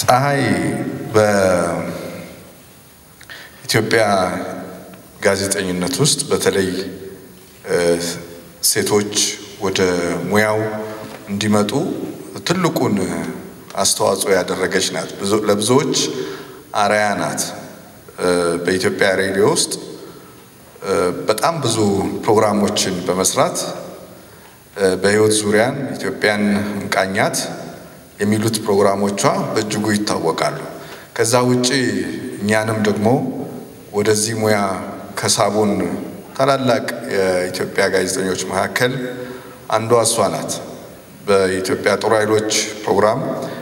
ፀሐይ በኢትዮጵያ ጋዜጠኝነት ውስጥ በተለይ ሴቶች ወደ ሙያው እንዲመጡ ትልቁን አስተዋጽኦ ያደረገች ናት። ለብዙዎች አርአያ ናት። በኢትዮጵያ ሬዲዮ ውስጥ በጣም ብዙ ፕሮግራሞችን በመስራት በሕይወት ዙሪያን ኢትዮጵያን እንቃኛት የሚሉት ፕሮግራሞቿ በእጅጉ ይታወቃሉ። ከዛ ውጪ እኛንም ደግሞ ወደዚህ ሙያ ከሳቡን ታላላቅ የኢትዮጵያ ጋዜጠኞች መካከል አንዷ እሷ ናት። በኢትዮጵያ ጦር ኃይሎች ፕሮግራም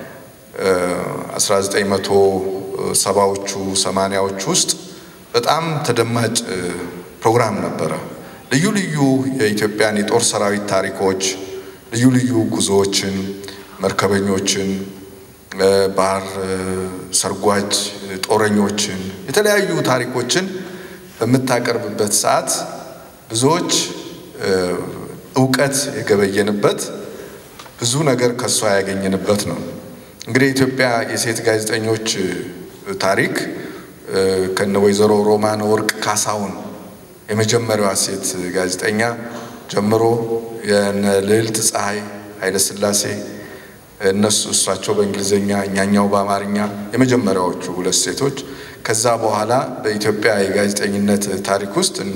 1970ዎቹ ሰማንያዎቹ ውስጥ በጣም ተደማጭ ፕሮግራም ነበረ። ልዩ ልዩ የኢትዮጵያን የጦር ሰራዊት ታሪኮች፣ ልዩ ልዩ ጉዞዎችን፣ መርከበኞችን፣ ባህር ሰርጓጅ ጦረኞችን፣ የተለያዩ ታሪኮችን በምታቀርብበት ሰዓት ብዙዎች እውቀት የገበየንበት ብዙ ነገር ከእሷ ያገኘንበት ነው። እንግዲህ የኢትዮጵያ የሴት ጋዜጠኞች ታሪክ ከነ ወይዘሮ ሮማን ወርቅ ካሳሁን የመጀመሪያዋ ሴት ጋዜጠኛ ጀምሮ የነ ልዕልት ፀሐይ ኃይለሥላሴ እነሱ እሳቸው በእንግሊዝኛ እኛኛው በአማርኛ የመጀመሪያዎቹ ሁለት ሴቶች ከዛ በኋላ በኢትዮጵያ የጋዜጠኝነት ታሪክ ውስጥ እነ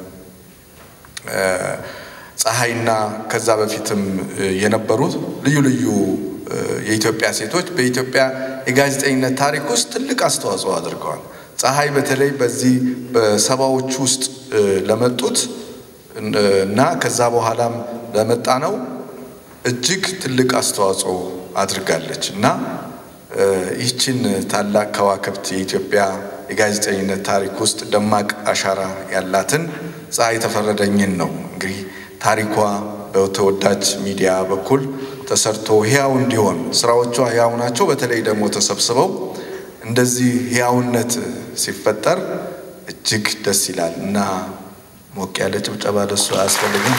ፀሐይና ከዛ በፊትም የነበሩት ልዩ ልዩ የኢትዮጵያ ሴቶች በኢትዮጵያ የጋዜጠኝነት ታሪክ ውስጥ ትልቅ አስተዋጽኦ አድርገዋል። ፀሐይ በተለይ በዚህ በሰባዎቹ ውስጥ ለመጡት እና ከዛ በኋላም ለመጣ ነው እጅግ ትልቅ አስተዋጽኦ አድርጋለች እና ይህችን ታላቅ ከዋክብት የኢትዮጵያ የጋዜጠኝነት ታሪክ ውስጥ ደማቅ አሻራ ያላትን ፀሐይ ተፈረደኝን ነው እንግዲህ ታሪኳ በተወዳጅ ሚዲያ በኩል ተሰርቶ ሕያው እንዲሆን ስራዎቿ ሕያው ናቸው። በተለይ ደግሞ ተሰብስበው እንደዚህ ሕያውነት ሲፈጠር እጅግ ደስ ይላል እና ሞቅ ያለ ጭብጨባ ለሱ አያስፈልግም።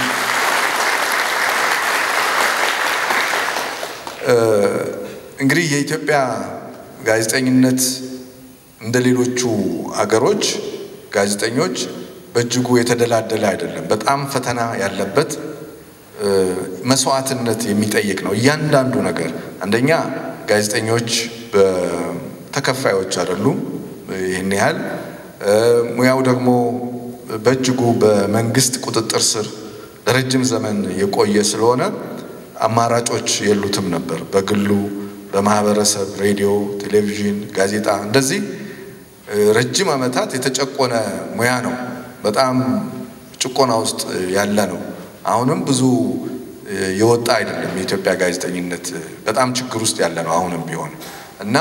እንግዲህ የኢትዮጵያ ጋዜጠኝነት እንደ ሌሎቹ አገሮች ጋዜጠኞች በእጅጉ የተደላደለ አይደለም። በጣም ፈተና ያለበት መስዋዕትነት የሚጠይቅ ነው እያንዳንዱ ነገር። አንደኛ ጋዜጠኞች ተከፋዮች አይደሉም። ይህን ያህል ሙያው ደግሞ በእጅጉ በመንግስት ቁጥጥር ስር ለረጅም ዘመን የቆየ ስለሆነ አማራጮች የሉትም ነበር። በግሉ በማህበረሰብ ሬዲዮ፣ ቴሌቪዥን፣ ጋዜጣ እንደዚህ ረጅም ዓመታት የተጨቆነ ሙያ ነው። በጣም ጭቆና ውስጥ ያለ ነው። አሁንም ብዙ የወጣ አይደለም። የኢትዮጵያ ጋዜጠኝነት በጣም ችግር ውስጥ ያለ ነው አሁንም ቢሆን እና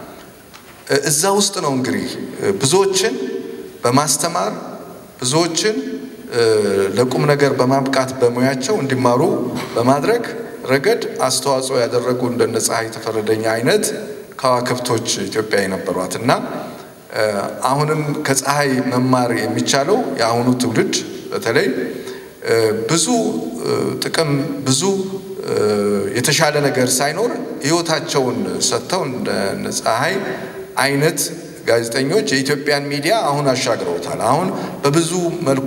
እዛ ውስጥ ነው እንግዲህ ብዙዎችን በማስተማር ብዙዎችን ለቁም ነገር በማብቃት በሙያቸው እንዲማሩ በማድረግ ረገድ አስተዋጽኦ ያደረጉ እንደነ ፀሐይ ተፈረደኝ አይነት ከዋክብቶች ኢትዮጵያ የነበሯት እና አሁንም ከፀሐይ መማር የሚቻለው የአሁኑ ትውልድ በተለይ ብዙ ጥቅም ብዙ የተሻለ ነገር ሳይኖር ሕይወታቸውን ሰጥተው እንደ ፀሐይ አይነት ጋዜጠኞች የኢትዮጵያን ሚዲያ አሁን አሻግረውታል። አሁን በብዙ መልኩ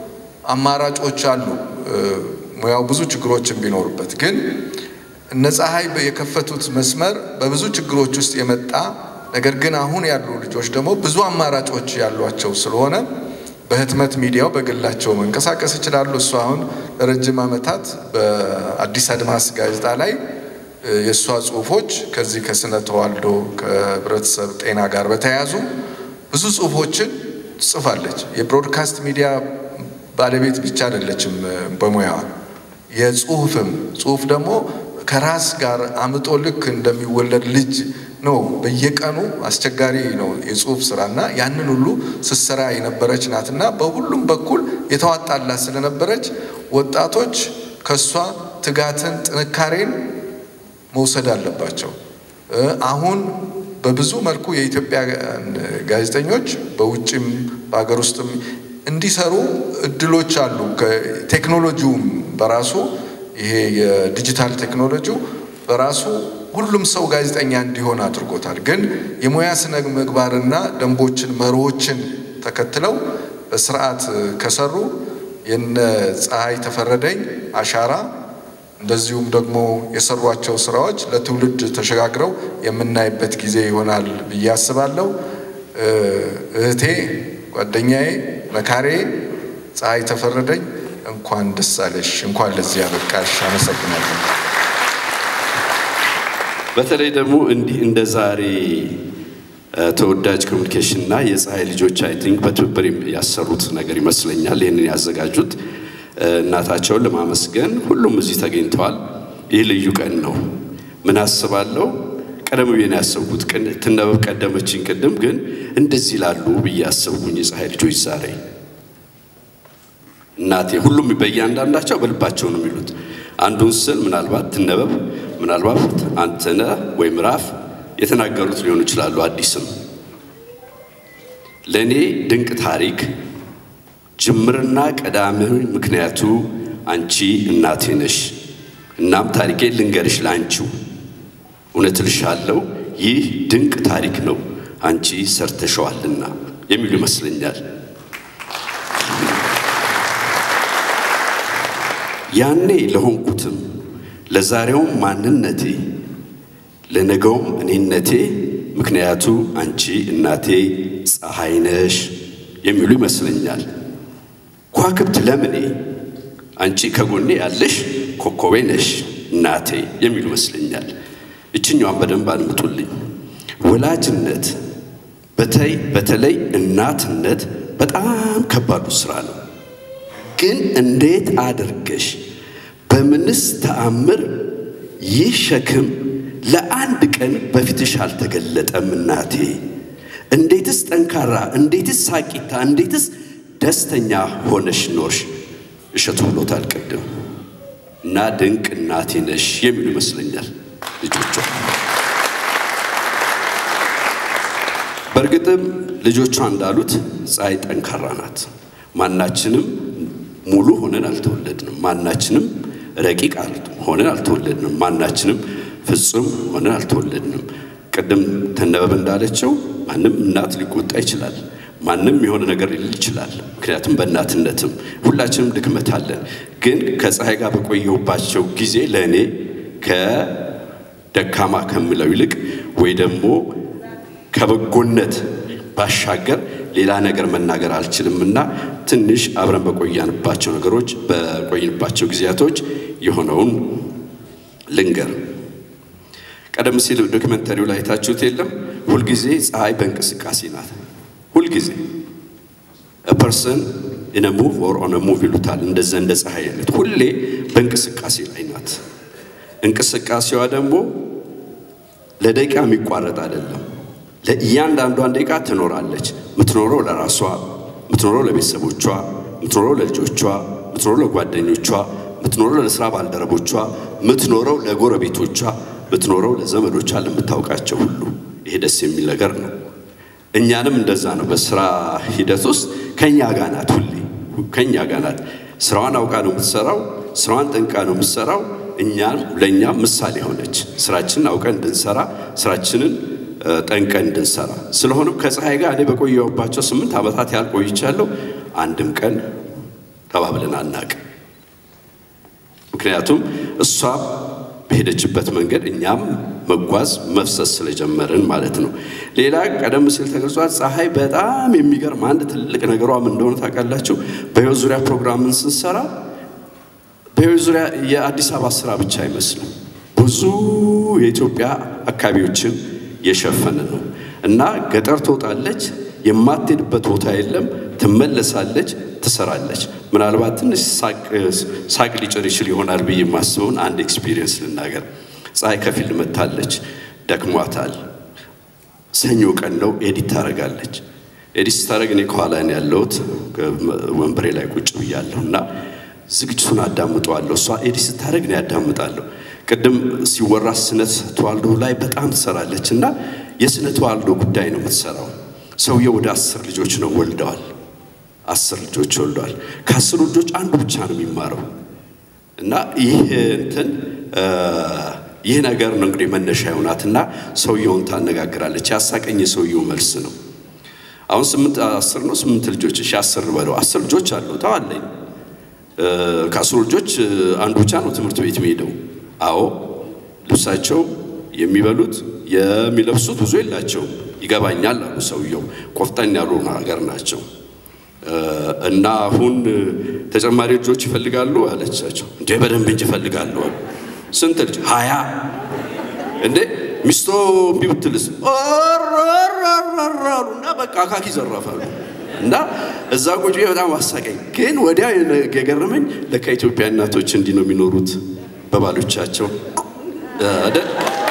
አማራጮች አሉ። ሙያው ብዙ ችግሮችን ቢኖሩበት ግን እነ ፀሐይ የከፈቱት መስመር በብዙ ችግሮች ውስጥ የመጣ ነገር ግን አሁን ያሉ ልጆች ደግሞ ብዙ አማራጮች ያሏቸው ስለሆነ በህትመት ሚዲያው በግላቸው መንቀሳቀስ ይችላሉ። እሱ አሁን ለረጅም ዓመታት በአዲስ አድማስ ጋዜጣ ላይ የእሷ ጽሁፎች ከዚህ ከስነ ተዋልዶ ከህብረተሰብ ጤና ጋር በተያያዙ ብዙ ጽሁፎችን ትጽፋለች። የብሮድካስት ሚዲያ ባለቤት ብቻ አይደለችም በሙያዋ የጽሁፍም ጽሁፍ ደግሞ ከራስ ጋር አምጦ ልክ እንደሚወለድ ልጅ ነው። በየቀኑ አስቸጋሪ ነው የጽሁፍ ስራና ያንን ሁሉ ስትሰራ የነበረች ናትና በሁሉም በኩል የተዋጣላት ስለነበረች ወጣቶች ከእሷ ትጋትን፣ ጥንካሬን መውሰድ አለባቸው። አሁን በብዙ መልኩ የኢትዮጵያ ጋዜጠኞች በውጭም በሀገር ውስጥም እንዲሰሩ እድሎች አሉ። ቴክኖሎጂውም በራሱ ይሄ የዲጂታል ቴክኖሎጂው በራሱ ሁሉም ሰው ጋዜጠኛ እንዲሆን አድርጎታል። ግን የሙያ ስነ ምግባርና ደንቦችን፣ መርሆችን ተከትለው በስርዓት ከሰሩ የነ ፀሐይ ተፈረደኝ አሻራ እንደዚሁም ደግሞ የሰሯቸው ስራዎች ለትውልድ ተሸጋግረው የምናይበት ጊዜ ይሆናል ብዬ አስባለሁ። እህቴ፣ ጓደኛዬ፣ መካሬ ፀሐይ ተፈረደኝ እንኳን ደስ አለሽ፣ እንኳን ለዚህ ያበቃሽ። አመሰግናለሁ። በተለይ ደግሞ እንዲህ እንደ ዛሬ ተወዳጅ ኮሚኒኬሽን እና የፀሐይ ልጆች አይ ቲንክ በትብብር ያሰሩት ነገር ይመስለኛል። ይህንን ያዘጋጁት እናታቸውን ለማመስገን ሁሉም እዚህ ተገኝተዋል። ይህ ልዩ ቀን ነው። ምን አስባለሁ ቀደም ብዬ ነው ያሰብኩት። ትነበብ ቀደመችኝ ቅድም፣ ግን እንደዚህ ላሉ ብዬ ያሰብኩኝ የፀሐይ ልጆች ዛሬ እናቴ ሁሉም በእያንዳንዳቸው በልባቸው ነው የሚሉት። አንዱን ስል ምናልባት ትነበብ ምናልባት አንተነህ ወይ ምዕራፍ የተናገሩት ሊሆኑ ይችላሉ። አዲስም ለእኔ ድንቅ ታሪክ ጅምርና ቀዳሚ ምክንያቱ አንቺ እናቴ ነሽ። እናም ታሪኬን ልንገርሽ ለአንቺው እውነት እልሻለሁ ይህ ድንቅ ታሪክ ነው አንቺ ሰርተሸዋልና የሚሉ ይመስለኛል። ያኔ ለሆንኩትም ለዛሬውም ማንነቴ ለነገውም እኔነቴ ምክንያቱ አንቺ እናቴ ፀሐይ ነሽ የሚሉ ይመስለኛል። ኳክብት ለምኔ አንቺ ከጎኔ ያለሽ ኮከቤ ነሽ እናቴ የሚሉ ይመስለኛል። እችኛዋን በደንብ አድምጡልኝ። ወላጅነት በተለይ እናትነት በጣም ከባዱ ስራ ነው። ግን እንዴት አድርገሽ በምንስ ተአምር ይህ ሸክም ለአንድ ቀን በፊትሽ አልተገለጠም እናቴ? እንዴትስ ጠንካራ፣ እንዴትስ ሳቂታ፣ እንዴትስ ደስተኛ ሆነሽ ኖርሽ? እሸቱ ብሎታል ቅድም እና ድንቅ እናቴ ነሽ የሚሉ ይመስለኛል ልጆቿ። በእርግጥም ልጆቿ እንዳሉት ፀሐይ ጠንካራ ናት። ማናችንም ሙሉ ሆነን አልተወለድንም። ማናችንም ረቂቅ ሆነን አልተወለድንም። ማናችንም ፍጹም ሆነን አልተወለድንም። ቅድም ተነበበ እንዳለችው ማንም እናት ሊቆጣ ይችላል። ማንም የሆነ ነገር ሊል ይችላል። ምክንያቱም በእናትነትም ሁላችንም ድክመት አለን። ግን ከፀሐይ ጋር በቆየሁባቸው ጊዜ ለእኔ ከደካማ ከምለው ይልቅ ወይ ደግሞ ከበጎነት ባሻገር ሌላ ነገር መናገር አልችልምና ትንሽ አብረን በቆያንባቸው ነገሮች በቆይንባቸው ጊዜያቶች የሆነውን ልንገር። ቀደም ሲል ዶክመንተሪው ላይ ታችሁት የለም ሁልጊዜ ፀሐይ በእንቅስቃሴ ናት። ሁልጊዜ ፐርሰን ኢን ሙቭ ኦር ኦን ሙቭ ይሉታል። እንደዛ እንደ ፀሐይ አይነት ሁሌ በእንቅስቃሴ ላይ ናት። እንቅስቃሴዋ ደግሞ ለደቂቃ የሚቋረጥ አይደለም። ለእያንዳንዷን ደቂቃ ትኖራለች። ምትኖረው ለራሷ፣ ምትኖረው ለቤተሰቦቿ፣ ምትኖረው ለልጆቿ፣ ምትኖረው ለጓደኞቿ፣ ምትኖረው ለስራ ባልደረቦቿ፣ ምትኖረው ለጎረቤቶቿ፣ ምትኖረው ለዘመዶቿ፣ ለምታውቃቸው ሁሉ። ይሄ ደስ የሚል ነገር ነው። እኛንም እንደዛ ነው። በስራ ሂደት ውስጥ ከኛ ጋር ናት፣ ሁሌ ከኛ ጋር ናት። ስራዋን አውቃ ነው የምትሰራው። ስራዋን ጠንቃ ነው የምትሰራው። እኛም ለእኛም ምሳሌ ሆነች። ስራችንን አውቀን እንድንሰራ ስራችንን ጠንቀን እንድንሰራ። ስለሆነም ከፀሐይ ጋር እኔ በቆየሁባቸው ስምንት ዓመታት ያህል ቆይቻለሁ። አንድም ቀን ተባብለን አናውቅም። ምክንያቱም እሷ በሄደችበት መንገድ እኛም መጓዝ መፍሰስ ስለጀመርን ማለት ነው። ሌላ ቀደም ሲል ተገልጿል። ፀሐይ በጣም የሚገርም አንድ ትልቅ ነገሯ ምን እንደሆነ ታውቃላችሁ? በሕይወት ዙሪያ ፕሮግራምን ስንሰራ በሕይወት ዙሪያ የአዲስ አበባ ስራ ብቻ አይመስልም። ብዙ የኢትዮጵያ አካባቢዎችን የሸፈነ ነው እና ገጠር ትወጣለች፣ የማትሄድበት ቦታ የለም፣ ትመለሳለች፣ ትሰራለች። ምናልባት ትንሽ ሳቅ ሊጭር ይችል ይሆናል ብዬ የማስበውን አንድ ኤክስፒሪየንስ ልናገር። ፀሐይ ከፊልድ መታለች፣ ደክሟታል። ሰኞ ቀን ነው፣ ኤዲት ታደርጋለች። ኤዲት ስታደርግ እኔ ከኋላ ነው ያለሁት፣ ወንበሬ ላይ ቁጭ ብያለሁ እና ዝግጅቱን አዳምጠዋለሁ። እሷ ኤዲት ስታደርግ ነው ያዳምጣለሁ። ቅድም ሲወራ ስነ ተዋልዶ ላይ በጣም ትሰራለች እና የስነ ተዋልዶ ጉዳይ ነው የምትሰራው። ሰውየው ወደ አስር ልጆች ነው ወልደዋል። አስር ልጆች ወልደዋል። ከአስሩ ልጆች አንዱ ብቻ ነው የሚማረው እና ይህ እንትን ይህ ነገር ነው እንግዲህ መነሻ የሆናትና ሰውየውን ታነጋግራለች። ያሳቀኝ የሰውየው መልስ ነው። አሁን ስምንት አስር ነው ስምንት ልጆች እሺ፣ አስር በለው አስር ልጆች አሉ ተዋለኝ። ከአስሩ ልጆች አንዱ ብቻ ነው ትምህርት ቤት የሚሄደው። አዎ ልብሳቸው የሚበሉት የሚለብሱት ብዙ የላቸውም። ይገባኛል አሉ ሰውየው። ቆፍጠን ያሉ ሀገር ናቸው። እና አሁን ተጨማሪ ልጆች ይፈልጋሉ አለቻቸው። እንዴ በደንብ እንጂ ይፈልጋሉ አሉ። ስንት ልጅ? ሀያ እንዴ ሚስቶ እምቢ ብትልስ? አሉ እና በቃ አካኪ ዘራፋሉ። እና እዛ ቁጭ በጣም አሳቀኝ። ግን ወዲያ የገረመኝ ለካ ኢትዮጵያ እናቶች እንዲህ ነው የሚኖሩት በባሎቻቸው አይደል?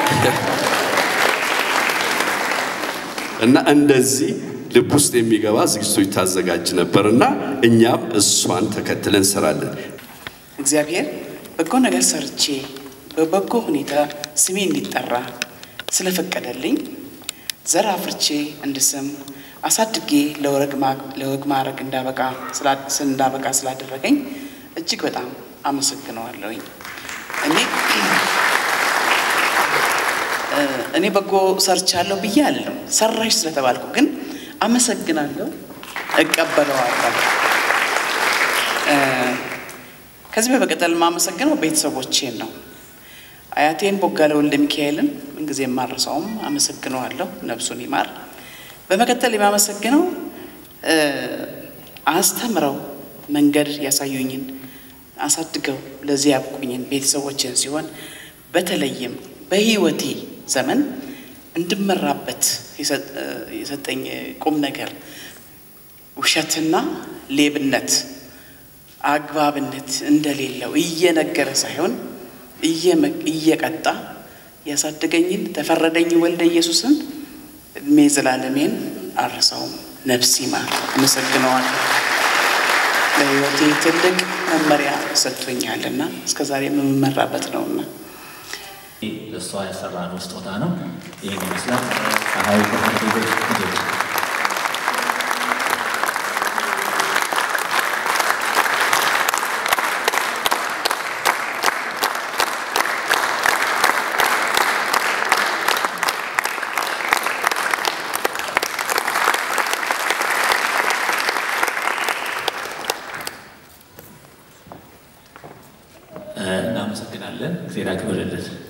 እና እንደዚህ ልብ ውስጥ የሚገባ ዝግጅቶች ታዘጋጅ ነበር እና እኛም እሷን ተከትለን እንሰራለን። እግዚአብሔር በጎ ነገር ሰርቼ በበጎ ሁኔታ ስሜ እንዲጠራ ስለፈቀደልኝ ዘር አፍርቼ እንድስም አሳድጌ ለወግ ማዕረግ እንዳበቃ ስላደረገኝ እጅግ በጣም አመሰግነዋለሁኝ። እኔ እኔ በጎ ሰርቻለሁ ብዬ አለው ሰራሽ ስለተባልኩ ግን አመሰግናለሁ፣ እቀበለዋለሁ። ከዚህ በመቀጠል የማመሰግነው ቤተሰቦቼን ነው። አያቴን ቦጋለ ወልደ ሚካኤልን ምንጊዜ የማረሳውም አመሰግነዋለሁ፣ ነፍሱን ይማር። በመቀጠል የማመሰግነው አስተምረው መንገድ ያሳዩኝን አሳድገው ለዚህ ያብቁኝን ቤተሰቦችን ሲሆን በተለይም በሕይወቴ ዘመን እንድመራበት የሰጠኝ ቁም ነገር ውሸትና ሌብነት አግባብነት እንደሌለው እየነገረ ሳይሆን እየቀጣ ያሳደገኝን ተፈረደኝ ወልደ ኢየሱስን እድሜ ዘላለሜን አልረሳውም። ነፍስ ይማር። አመሰግነዋለሁ። ለሕይወቴ ትልቅ መመሪያ ሰጥቶኛልና እስከ ዛሬ የምመራበት ነውና ለእሷ ያሰራነው ስጦታ ነው። ይህን ይመስላል። ፀሐይ ቤቶች ልጆች እናመሰግናለን። እግዚአብሔር ያክብርልን።